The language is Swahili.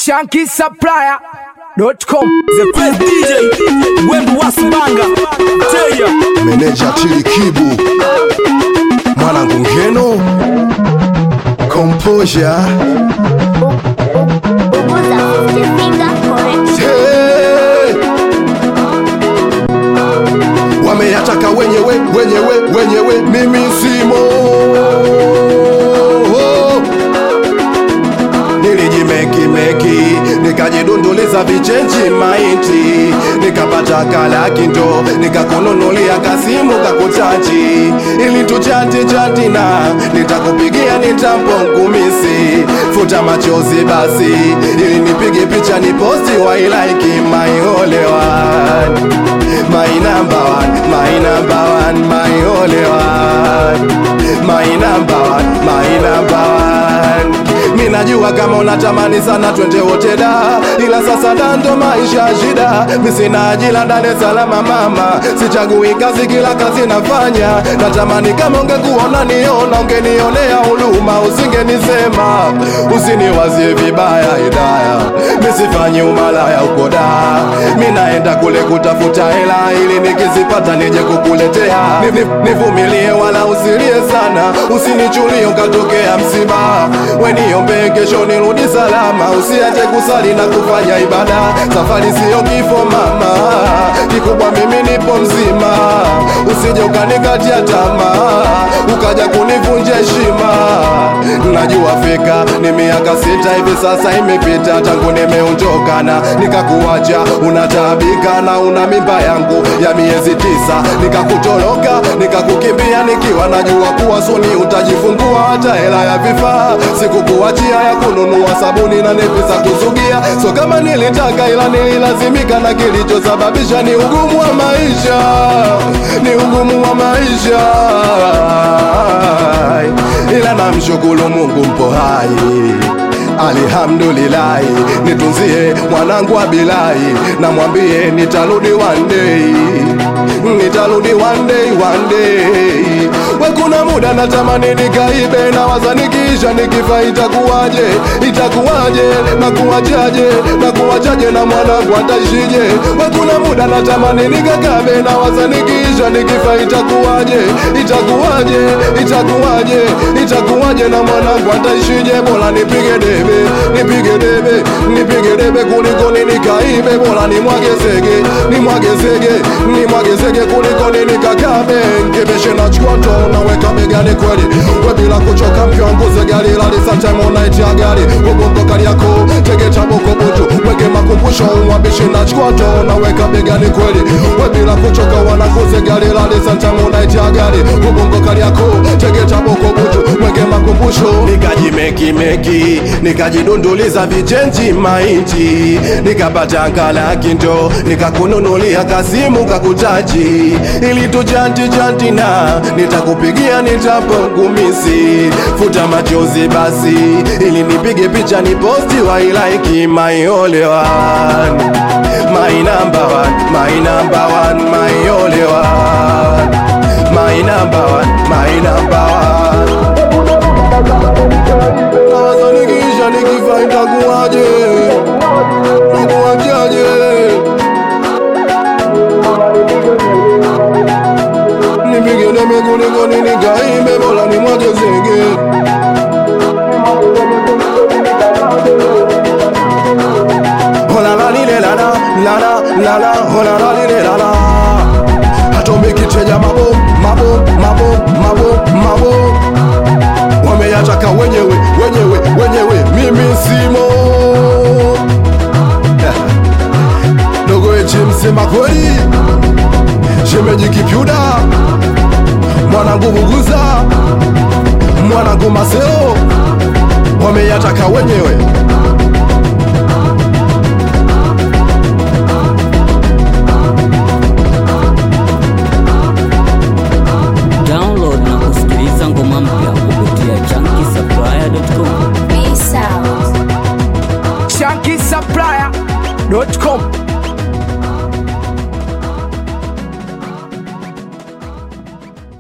shankisupplier.com The best DJ Wembu Wasibanga Teya meneja Tilikibu, mwanangu Ngeno, Composure Uguza 50 finger correction. hey. Wameyataka wenyewe wenyewe wenyewe, mimi simo nilijimekimeki nikajidunduliza vichenji maiti nikapata kalakindo nikakununulia kasimu kakuchaji ili tuchati chatina nitakupigia nitampo ngumisi futa machozi basi ili nipige picha ni posti wailaiki my only one my number one my number one my only one my number one my number one mi najua kama unatamani sana twende wote da ila sasa dando maisha shida mi sina ajira Dar es Salaam mama sichagui kazi kila kazi nafanya natamani kama ungekuona niona ungenionea huruma usingenisema usiniwazie vibaya idaya mi sifanyi umalaya uko da mi naenda kule kutafuta hela ili nikizipata nije kukuletea Ni- ni- nivumilie wala usilie sana usinichulie ukatokea msiba weniombe kesho nirudi salama usiache kusali na kufanya ibada safari siyo kifo mama kikubwa mimi nipo mzima usije ukanikatia tamaa ukaja kunivunja heshima najua fika ni miaka sita hivi sasa imepita tangu nimeondokana nikakuacha unataabika na una mimba yangu ya miezi tisa nikakutoroka nikakukimbia nikiwa najua kuwa suni utajifungua hata hela ya vifaa sikukuachia ya kununua sabuni na nepi za kusugia so kama nilitaka ila nililazimika na kilichosababisha ni ugumu wa maisha ni ugumu wa maisha ila namshukuru mungu mpo hai alhamdulillahi nitunzie mwanangu abilai namwambie nitarudi one day nitarudi one day one day we kuna muda natamani nikaibe na waza nikiisha nikifa itakuwaje itakuwaje na kuwachaje na kuwachaje na mwanangu ataishije we kuna muda natamani nikakabe na waza nikiisha nikifa itakuwaje itakuwaje itakuwaje itakuwaje na mwanangu ataishije bora nipige debe nipige debe nipige debe kuliko nikaibe bora nimwage zege nimwage zege nimwage zege kuliko nikakabe nkebeshe na chkoto naweka begani kweli we bila kuchoka mpyanguze gari lali sometime unaitia gari ubongo kali yako tegeta boko butu weke makumbusho umwabishe na chkoto naweka begani kweli we bila kuchoka wanakuze gari lali sometime unaitia gari ubongo kali yako tegeta boko butu weke makumbusho nikajimekimeki nikajidunduliza vichenji maiti nikapata nkalakindo nikakununulia kasimu kakutaji ili tujanti jantina nitakupigia nitapongumisi futa machozi basi ili nipige picha ni posti wailaiki my only one my number one my number one my only one my number one my number one Nawaza nikisha nikifa itakuwaje Nakuwachaje Nipige debe kuliko ninikaimbe bora nimwage zege Hola la lile la la la la la la hola la lile la la Atomiki chenja mabo mabo mabo mabo mabo wameyataka wenyewe wenyewe wenyewe mimi simo dogo echi msema kweli shemeji kipyuda mwanangu buguza mwanangu maseo wameyataka wenyewe